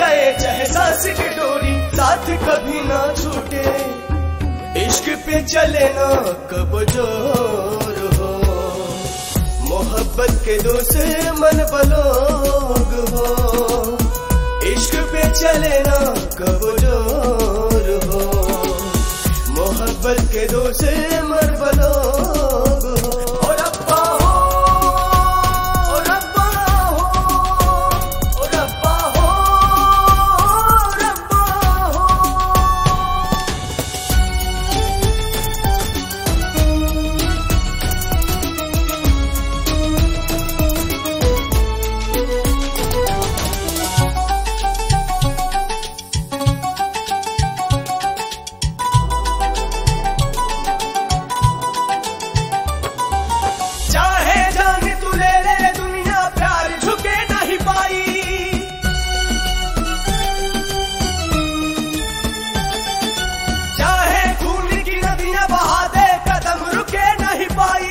जाए चाहे सांस की डोरी साथ कभी ना छूटे इश्क पे चले ना कब जोर हो मोहब्बत के दो से मन बलोग हो इश्क पे चले ना कब जोर हो मोहब्बत के दो से मन बलोग हो ओ रब्बा हो ओ रब्बा हो ओ रब्बा हो ओ रब्बा हो चाहे जाने तू ले ले दुनिया प्यार झुके नहीं पाई चाहे खून की नदियां बहा दे कदम रुके नहीं पाई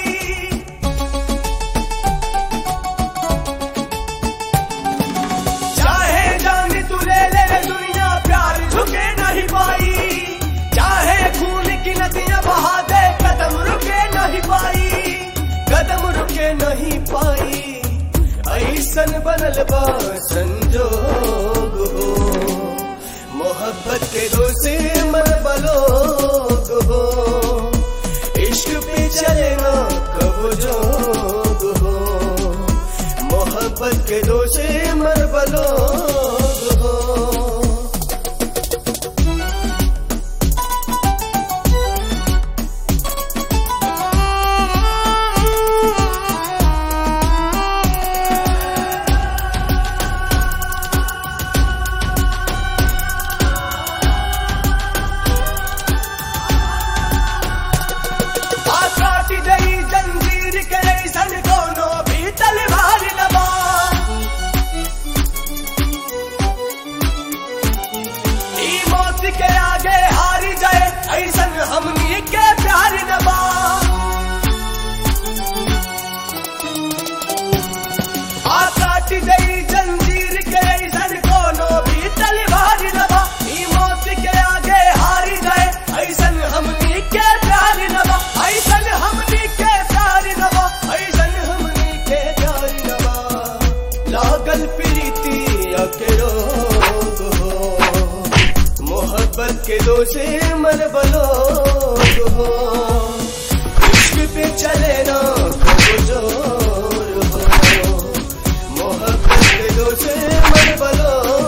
चाहे जाने तू ले ले दुनिया प्यार झुके नहीं पाई चाहे खून की नदियां बहा दे कदम रुके नहीं पाई कदम रुके नहीं पाई ऐसन बनल बा संजोग हो मोहब्बत के दो से मन बलोग हो इश्क पे चले ना कब जोग हो मोहब्बत के दो से मन बलोग हो आ काटी गई जंजीर के ऐसन कोनो भी तलवार लबा ई मौत के आगे हारी जाए ऐसन हमनी के प्यार नबा आ काटी गई जंजीर के ऐसन कोनो भी तलवार नबा ई मौत के आगे हारी जाए ऐसन हमनी के प्यार नबा ऐसन हमनी के प्यार नबा ऐसन हमनी के प्यार नबा लागल प्रीति के रोग हो मोहब्बत के दो से मन बलोग हो इश्क पे चले ना कब जोर हो मोहब्बत के दो से मन बलोग